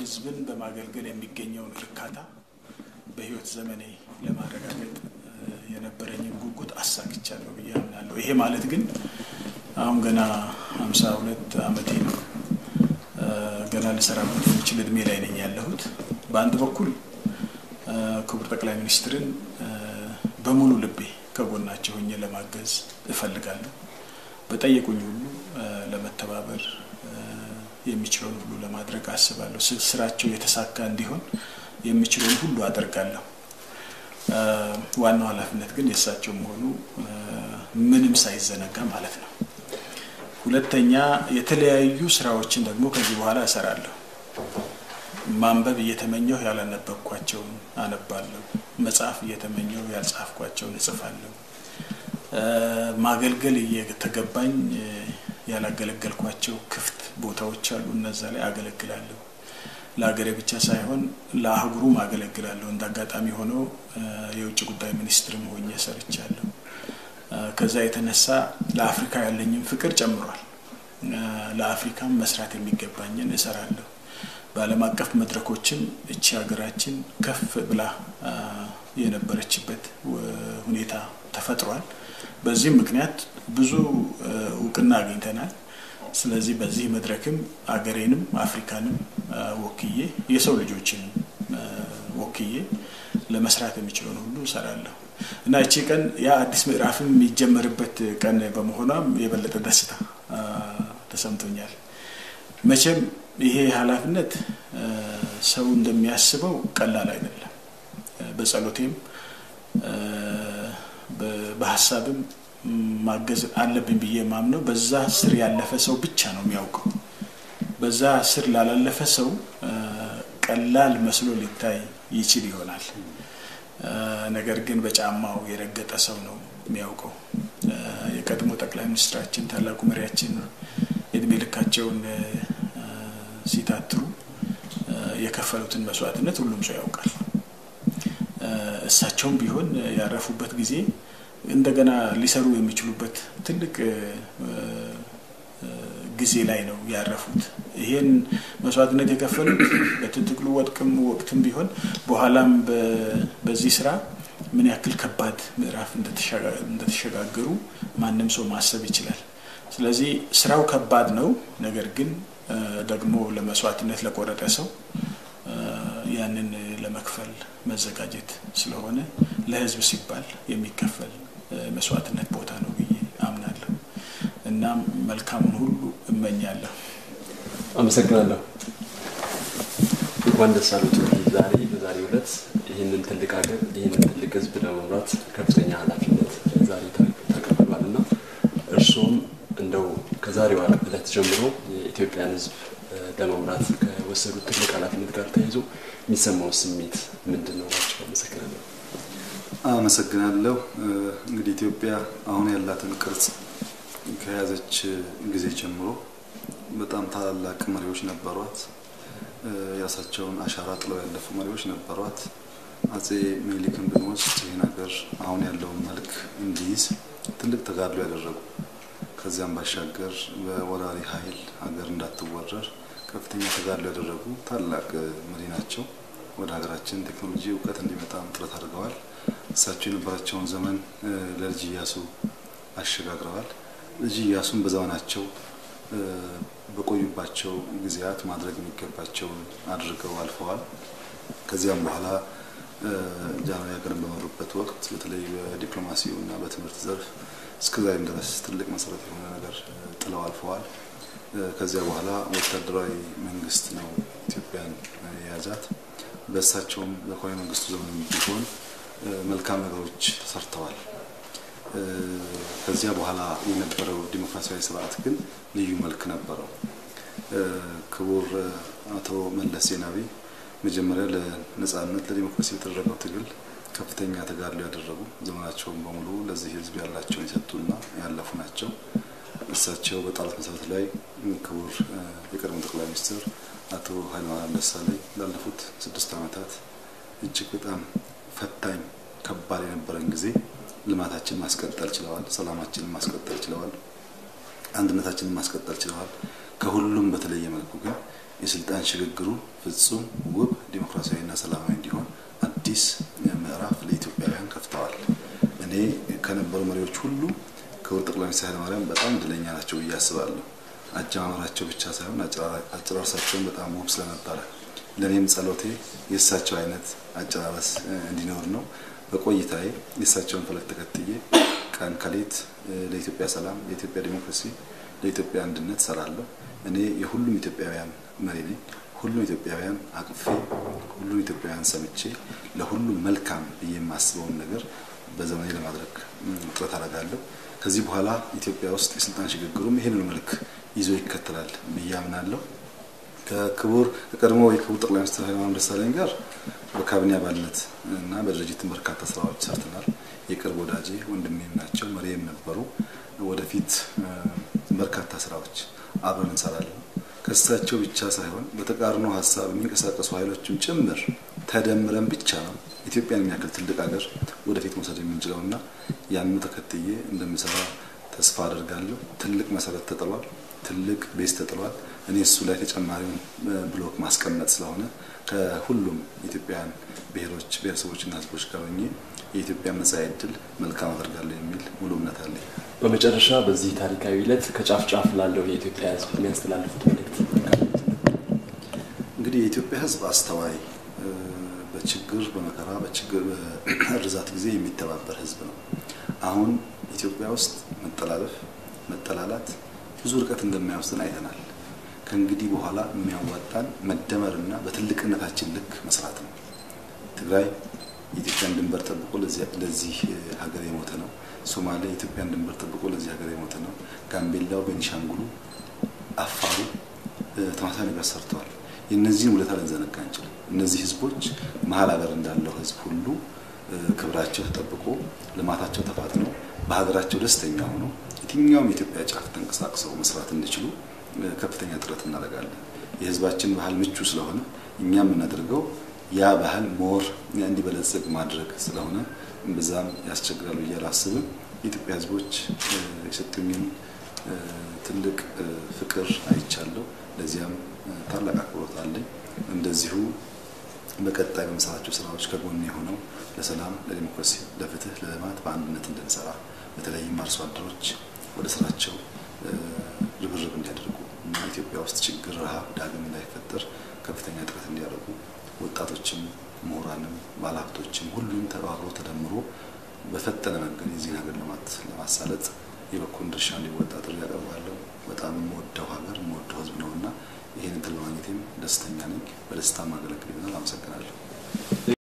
ሕዝብን በማገልገል የሚገኘውን እርካታ በሕይወት ዘመኔ ለማረጋገጥ የነበረኝን ጉጉት አሳክቻለሁ ብዬ አምናለሁ። ይሄ ማለት ግን አሁን ገና ሀምሳ ሁለት ዓመቴ ነው። ገና ልሰራበት የሚችል እድሜ ላይ ነኝ ያለሁት። በአንድ በኩል ክቡር ጠቅላይ ሚኒስትርን በሙሉ ልቤ ከጎናቸው ሆኜ ለማገዝ እፈልጋለሁ። በጠየቁኝ ሁሉ ለመተባበር የሚችለውን ሁሉ ለማድረግ አስባለሁ። ስራቸው የተሳካ እንዲሆን የሚችለውን ሁሉ አደርጋለሁ። ዋናው ኃላፊነት ግን የእሳቸው መሆኑ ምንም ሳይዘነጋ ማለት ነው። ሁለተኛ የተለያዩ ስራዎችን ደግሞ ከዚህ በኋላ እሰራለሁ። ማንበብ እየተመኘሁ ያላነበብኳቸውን አነባለሁ። መጽሐፍ እየተመኘሁ ያልጻፍኳቸውን እጽፋለሁ። ማገልገል እየተገባኝ ያላገለገልኳቸው ክፍት ቦታዎች አሉ። እነዛ ላይ አገለግላለሁ። ለሀገሬ ብቻ ሳይሆን ለአህጉሩም አገለግላለሁ። እንደ አጋጣሚ ሆኖ የውጭ ጉዳይ ሚኒስትርም ሆኜ ሰርቻለሁ። ከዛ የተነሳ ለአፍሪካ ያለኝም ፍቅር ጨምሯል። ለአፍሪካም መስራት የሚገባኝን እሰራለሁ። በዓለም አቀፍ መድረኮችም እቺ ሀገራችን ከፍ ብላ የነበረችበት ሁኔታ ተፈጥሯል። በዚህም ምክንያት ብዙ እውቅና አግኝተናል። ስለዚህ በዚህ መድረክም አገሬንም አፍሪካንም ወክዬ የሰው ልጆችን ወክዬ ለመስራት የሚችለውን ሁሉ እሰራለሁ እና እቺ ቀን ያ አዲስ ምዕራፍም የሚጀመርበት ቀን በመሆኗም የበለጠ ደስታ ተሰምቶኛል። መቼም ይሄ ኃላፊነት ሰው እንደሚያስበው ቀላል አይደለም። በጸሎቴም በሀሳብም ማገዝ አለብኝ ብዬ ማምነው በዛ ስር ያለፈ ሰው ብቻ ነው የሚያውቀው። በዛ ስር ላላለፈ ሰው ቀላል መስሎ ሊታይ ይችል ይሆናል። ነገር ግን በጫማው የረገጠ ሰው ነው የሚያውቀው። የቀድሞ ጠቅላይ ሚኒስትራችን ታላቁ መሪያችን የእድሜ ልካቸውን ሲታትሩ የከፈሉትን መስዋዕትነት ሁሉም ሰው ያውቃል። እሳቸውም ቢሆን ያረፉበት ጊዜ እንደገና ሊሰሩ የሚችሉበት ትልቅ ጊዜ ላይ ነው ያረፉት። ይሄን መስዋዕትነት የከፈሉት በትግሉ ወጥቅም ወቅትም ቢሆን በኋላም በዚህ ስራ ምን ያክል ከባድ ምዕራፍ እንደተሸጋገሩ ማንም ሰው ማሰብ ይችላል። ስለዚህ ስራው ከባድ ነው። ነገር ግን ደግሞ ለመስዋዕትነት ለቆረጠ ሰው ያንን ለመክፈል መዘጋጀት ስለሆነ ለሕዝብ ሲባል የሚከፈል መስዋዕትነት ቦታ ነው ብዬ አምናለሁ። እናም መልካሙን ሁሉ እመኛለሁ። አመሰግናለሁ። እንኳን ደስ አሉት። ዛሬ በዛሬው ዕለት ይህንን ትልቅ ሀገር ይህንን ትልቅ ሕዝብ ለመምራት ከፍተኛ ኃላፊነት ዛሬ ተቀብሏል እና እርስዎም እንደው ከዛሬዋ ዕለት ጀምሮ የኢትዮጵያን ሕዝብ ለመምራት ከወሰዱት ትልቅ ኃላፊነት ጋር ተያይዞ የሚሰማው ስሜት ምንድን ነው ናቸው? አመሰግናለሁ። አመሰግናለሁ። እንግዲህ ኢትዮጵያ አሁን ያላትን ቅርጽ ከያዘች ጊዜ ጀምሮ በጣም ታላላቅ መሪዎች ነበሯት። የራሳቸውን አሻራ ጥለው ያለፉ መሪዎች ነበሯት። አጼ ምኒልክን ብንወስድ ይህን ሀገር አሁን ያለውን መልክ እንዲይዝ ትልቅ ተጋድሎ ያደረጉ ከዚያም ባሻገር በወራሪ ኃይል ሀገር እንዳትወረር ከፍተኛ ተጋድሎ ያደረጉ ታላቅ መሪ ናቸው። ወደ ሀገራችን ቴክኖሎጂ እውቀት እንዲመጣም ጥረት አድርገዋል። እሳቸው የነበራቸውን ዘመን ለልጅ ኢያሱ አሸጋግረዋል። ልጅ ኢያሱም በዘመናቸው በቆዩባቸው ጊዜያት ማድረግ የሚገባቸውን አድርገው አልፈዋል። ከዚያም በኋላ ጃንሆይ ሀገርን በመሩበት ወቅት በተለይ በዲፕሎማሲው እና በትምህርት ዘርፍ እስከዛሬም ድረስ ትልቅ መሰረት የሆነ ነገር ጥለው አልፈዋል። ከዚያ በኋላ ወታደራዊ መንግስት ነው ኢትዮጵያን የያዛት። በእሳቸውም በኮሎኔል መንግስቱ ዘመን ቢሆን መልካም ነገሮች ተሰርተዋል። ከዚያ በኋላ የነበረው ዲሞክራሲያዊ ስርዓት ግን ልዩ መልክ ነበረው። ክቡር አቶ መለስ ዜናዊ መጀመሪያ ለነጻነት ለዲሞክራሲ የተደረገው ትግል ከፍተኛ ተጋድሎ ያደረጉ ዘመናቸውን በሙሉ ለዚህ ህዝብ ያላቸውን የሰጡና ያለፉ ናቸው። እሳቸው በጣሉት መሰረት ላይ ክቡር የቀድሞ ጠቅላይ ሚኒስትር አቶ ኃይለማርያም ደሳለኝ ላለፉት ስድስት ዓመታት እጅግ በጣም ፈታኝ ከባድ የነበረን ጊዜ ልማታችንን ማስቀጠል ችለዋል። ሰላማችንን ማስቀጠል ችለዋል። አንድነታችንን ማስቀጠል ችለዋል። ከሁሉም በተለየ መልኩ ግን የስልጣን ሽግግሩ ፍጹም ውብ ዲሞክራሲያዊና ሰላማዊ እንዲሆን አዲስ ምዕራፍ ለኢትዮጵያውያን ከፍተዋል። እኔ ከነበሩ መሪዎች ሁሉ ክቡር ጠቅላይ ሚኒስትር ኃይለማርያም በጣም እድለኛ ናቸው ብዬ አስባለሁ። አጀማመራቸው ብቻ ሳይሆን አጨራረሳቸውን በጣም ውብ ስለነበረ ለእኔም ጸሎቴ የእሳቸው አይነት አጨራረስ እንዲኖር ነው። በቆይታዬ የእሳቸውን ፈለግ ተከትዬ ቀን ከሌት ለኢትዮጵያ ሰላም፣ ለኢትዮጵያ ዲሞክራሲ፣ ለኢትዮጵያ አንድነት ሰራለሁ። እኔ የሁሉም ኢትዮጵያውያን መሪ ነኝ። ሁሉም ኢትዮጵያውያን አቅፌ ሁሉም ኢትዮጵያውያን ሰምቼ ለሁሉም መልካም ብዬ የማስበውን ነገር በዘመኔ ለማድረግ ጥረት አደርጋለሁ። ከዚህ በኋላ ኢትዮጵያ ውስጥ የስልጣን ሽግግሩም ይህንን መልክ ይዞ ይከተላል ብዬ አምናለሁ። ከክቡር ከቀድሞ የክቡር ጠቅላይ ሚኒስትር ኃይለማርያም ደሳለኝ ጋር በካቢኔ አባልነት እና በድርጅትም በርካታ ስራዎች ሰርተናል። የቅርብ ወዳጄ ወንድሜም ናቸው፣ መሪም ነበሩ። ወደፊት በርካታ ስራዎች አብረን እንሰራለን። ከእሳቸው ብቻ ሳይሆን በተቃርኖ ሀሳብ የሚንቀሳቀሱ ኃይሎችም ጭምር ተደምረን ብቻ ነው ኢትዮጵያን የሚያክል ትልቅ ሀገር ወደፊት መውሰድ የምንችለው እና ያንን ተከትዬ እንደምሰራ ተስፋ አደርጋለሁ። ትልቅ መሰረት ተጥሏል። ትልቅ ቤዝ ተጥሏል። እኔ እሱ ላይ ተጨማሪውን ብሎክ ማስቀመጥ ስለሆነ ከሁሉም ኢትዮጵያውያን ብሔሮች ብሔረሰቦችና ሕዝቦች ጋር ሆኜ የኢትዮጵያ መጻኢ ዕድል መልካም አደርጋለሁ የሚል ሙሉ እምነት አለኝ። በመጨረሻ በዚህ ታሪካዊ ዕለት ከጫፍ ጫፍ ላለው የኢትዮጵያ ሕዝብ የሚያስተላልፉት መልእክት እንግዲህ የኢትዮጵያ ሕዝብ አስተዋይ፣ በችግር በመከራ በችግር በእርዛት ጊዜ የሚተባበር ሕዝብ ነው። አሁን ኢትዮጵያ ውስጥ መጠላለፍ፣ መጠላላት ብዙ ርቀት እንደማይወስድን አይተናል። ከእንግዲህ በኋላ የሚያዋጣን መደመርና በትልቅነታችን ልክ መስራት ነው። ትግራይ የኢትዮጵያን ድንበር ጠብቆ ለዚህ ሀገር የሞተ ነው። ሶማሌ የኢትዮጵያን ድንበር ጠብቆ ለዚህ ሀገር የሞተ ነው። ጋምቤላው፣ ቤኒሻንጉሉ፣ አፋሩ ተመሳሳይ ነገር ሰርተዋል። የእነዚህን ውለታ ልንዘነጋ አንችልም። እነዚህ ህዝቦች መሀል ሀገር እንዳለው ህዝብ ሁሉ ክብራቸው ተጠብቆ ልማታቸው ተፋጥኖ በሀገራቸው ደስተኛ ሆኖ የትኛውም የኢትዮጵያ ጫፍ ተንቀሳቅሰው መስራት እንዲችሉ ከፍተኛ ጥረት እናደርጋለን። የህዝባችን ባህል ምቹ ስለሆነ እኛ የምናደርገው ያ ባህል ሞር እንዲበለጽግ ማድረግ ስለሆነ ብዛም ያስቸግራሉ ብዬ አላስብም። የኢትዮጵያ ህዝቦች የሰጡኝን ትልቅ ፍቅር አይቻለሁ። ለዚያም ታላቅ አክብሮት አለኝ። እንደዚሁ በቀጣይ በመሰራቸው ስራዎች ከጎን የሆነው ለሰላም፣ ለዲሞክራሲ፣ ለፍትህ፣ ለልማት በአንድነት እንድንሰራ በተለይም አርሶ አደሮች ወደ ስራቸው ርብርብ እንዲያደርጉ እና ኢትዮጵያ ውስጥ ችግር፣ ረሃብ ዳግም እንዳይፈጠር ከፍተኛ ጥረት እንዲያደርጉ ወጣቶችም፣ ምሁራንም፣ ባለሀብቶችም ሁሉም ተባብሮ ተደምሮ በፈጠነ መንገድ የዚህን ሀገር ልማት ለማሳለጥ የበኩሉን ድርሻ እንዲወጣ ጥሪ ያቀርባለሁ። በጣም የምወደው ሀገር የምወደው ህዝብ ነው እና ይህንን ትል በማግኘቴም ደስተኛ ነኝ። በደስታ ማገለግል ይሆናል። አመሰግናለሁ።